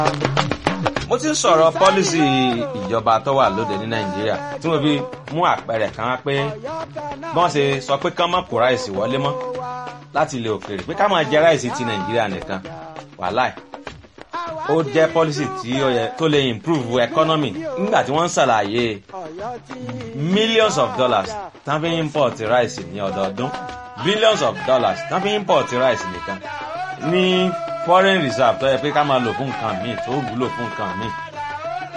mo ti ń sọ̀rọ̀ pọ́lísì ìjọba tó wà lóde ní nàìjíríà tí mo fi mú àpẹẹrẹ kan wá pé bọ́n ṣe sọ pé kán mọ́ kó ráìsì wọlé mọ́ láti ilẹ̀ òkèèrè pé ká máa jẹ ráìsì ti nàìjíríà nìkan wàláì ó jẹ́ pọ́lísì tí ó yẹ tó lè improve economy nígbà tí wọ́n ń ṣàlàyé millions of dollars tán fi import ráìsì ní ọdọọdún billions of dollars tán fi import ráìsì nìkan ní foreign reserve tó yẹ pé ká máa lò fún nǹkan míì tó wúlò fún nǹkan míì